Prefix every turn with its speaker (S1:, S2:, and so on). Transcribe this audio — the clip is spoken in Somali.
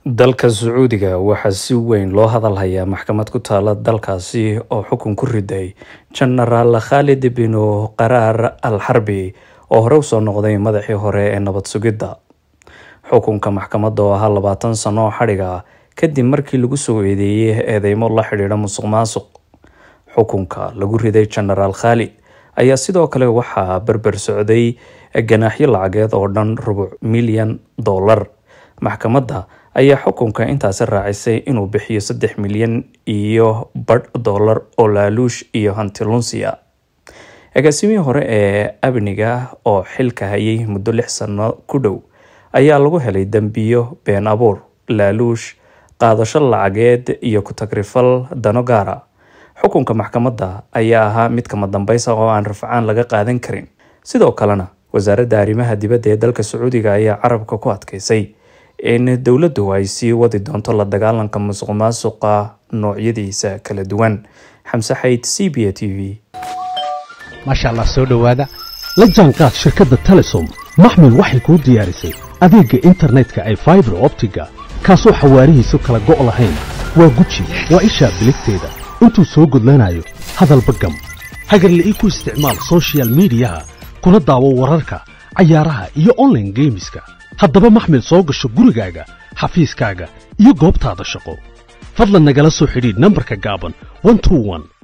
S1: dalka sacuudiga waxaa si weyn loo hadalhayaa maxkamad ku taala dalkaasi oo xukun ku riday jenaraal khaalid binu qaraar al xarbi oo hore usoo noqday madaxii hore ee nabad sugidda xukunka maxkamadda oo ahaa labaatan sano oo xadhiga kadib markii lagu soo eedeeyey eedeymo la xidhiidha musuq maasuq xukunka lagu riday jenaraal khaalid ayaa sidoo kale waxaa berber socday ganaaxyo lacageed oo dhan rubuc milyan dollar maxkamadda ayaa xukunka intaasi raacisay inuu bixiyo saddex milyan iyo badh dollar oo laaluush iyo hanti lunsiya agaasimihii hore ee amniga oo xilka hayay muddo lix sano ku dhow ayaa lagu helay dembiyo been abuur laaluush qaadasho lacageed iyo ku-tagrifal dano gaara xukunka maxkamadda ayaa ahaa mid kama dambaysa oo aan rafcaan laga qaadan karin sidoo kalena wasaaradda arrimaha dibadda ee dalka sacuudiga ayaa carabka ku adkeysay in dowladdu ay sii wadi doonto la dagaalanka musuq maasuqa noocyadiisa kala duwan xamse xayd c b a t v
S2: maasha allah soo dhowaada la jaanqaad shirkadda telesom maxmil waxay kuu diyaarisay adeegga internetka ay faibar optiga kaasoo xawaarihiisu kala go' lahayn waa guji waa ishaa biligteeda intuu soo gudlanayo hadalba gam hagarla'ii ku isticmaal sochial midiyaha kuna daawo wararka cayaaraha iyo onlaine geemiska haddaba maxmil soo gasho gurigaaga xafiiskaaga iyo goobtaada shaqo fadlan nagala soo xidhiidh nambarka gaaban